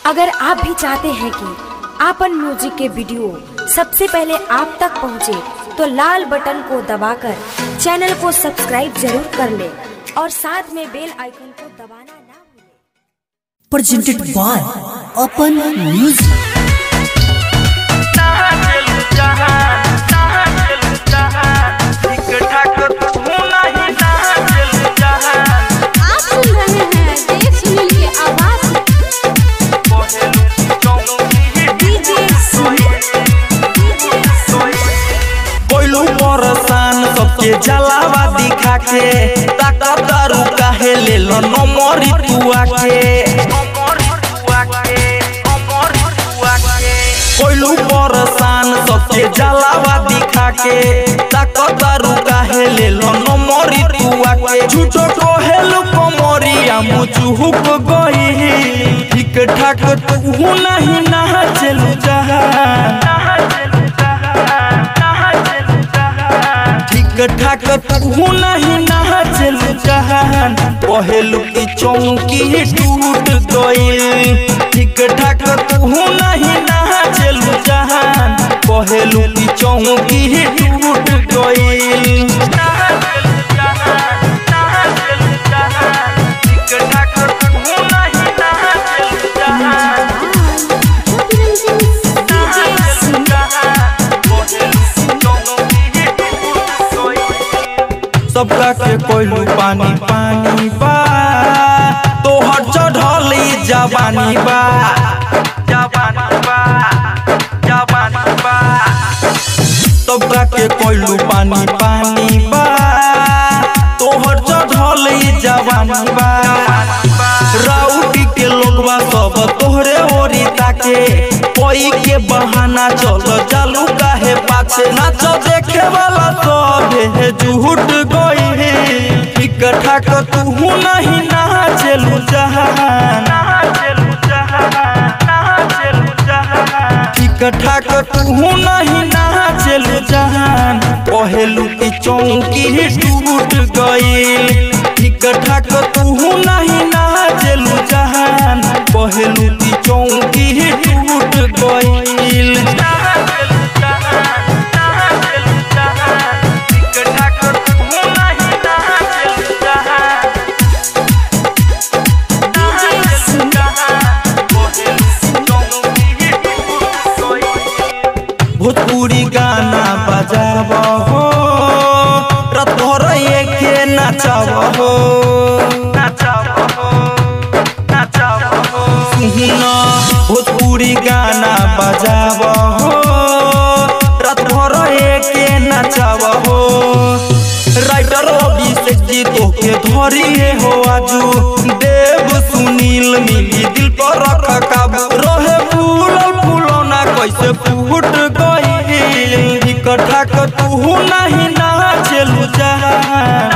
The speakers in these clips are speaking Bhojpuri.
अगर आप भी चाहते हैं कि आपन म्यूजिक के वीडियो सबसे पहले आप तक पहुंचे, तो लाल बटन को दबाकर चैनल को सब्सक्राइब जरूर कर ले और साथ में बेल आइकन को दबाना ना भूलें। presented by Open Music. आप सुन रहे हैं देव सुनील की आवाज डीजे कोइलू परसान सबके जलावा दिखा के ताकत दारू काहे ले लो नमरी तुआ के कोइलू परसान सबके जलावा दिखा के ताकत दारू काहे ले लो नमरी तुआ के झूठो कोहेलू कमरिया मुचुहुक गई ठीक ठाक तू नहीं ना चलू जहां ठीक ठाक तू नहीं नाचल जहान पहलू की चौकी टूट गईल ठीक ठाक तू नहीं नाचल जहान पहलू की चौकी टूट गईल सबका के कोइलू पानी पानी बा तोहर चढ़ली जवानी बा जवानी बा जवानी बा सबका के कोइलू पानी पानी बा तोहर चढ़ली जवानी बा राउटी के लोगवा सब तोहरे ओरी ताके कोई के बहाना चलो चालू काहे पाछे नाच देखे वाला सब है झूठ गई है ठीक ठाक तू नहीं नाचलू जहान ठीक ठाक तू नहीं नाचलू जहान पहलू की चौकी टूट गई ठीक ठाक तू नहीं नाचलू जहान पहलू की चौकी टूट गई भोजपुरी गाना बजाब हो रात भर एके नचाब हो सुन भोजपुरी गाना बजाब हो रात भर एके नचाब हो राइटर अभिषेक जी तोके धरिए हो आजू देव सुनील मिली दिल पर रख काबू रहे फूलल फूलना कैसे फूट गई इकट्ठा कर तू नहीं नाचलू जहान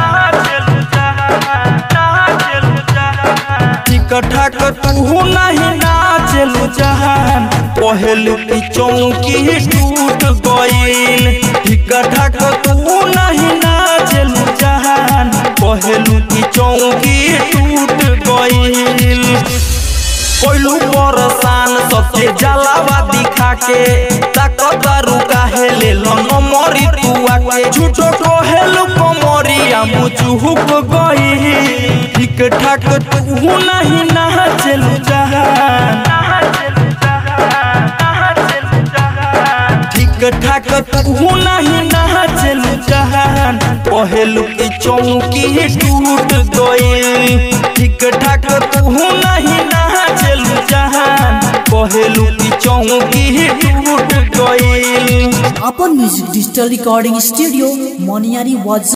इकट्ठा कर तू नहीं नाचलू जहान पहलू की चौकी टूट गईल इकट्ठा कर तू नहीं नाचलू जहान पहलू की चौकी टूट गईल कोइलू परसान सबके जलावा दिखा के ताकत दारू काहे ले लो नमरी तुआ के झूठो कोहेलू कमरिया मुचुहुक गई ठीक ठाक तू नहीं नाचलू जहान ठीक ठाक तू नहीं नाचलू जहान पहलू की चौकी टूट गई ठीक ठाक तू नहीं नाचलू जहान पहलू की चौकी टूट गई Open Music Digital Recording Studio, Moniari was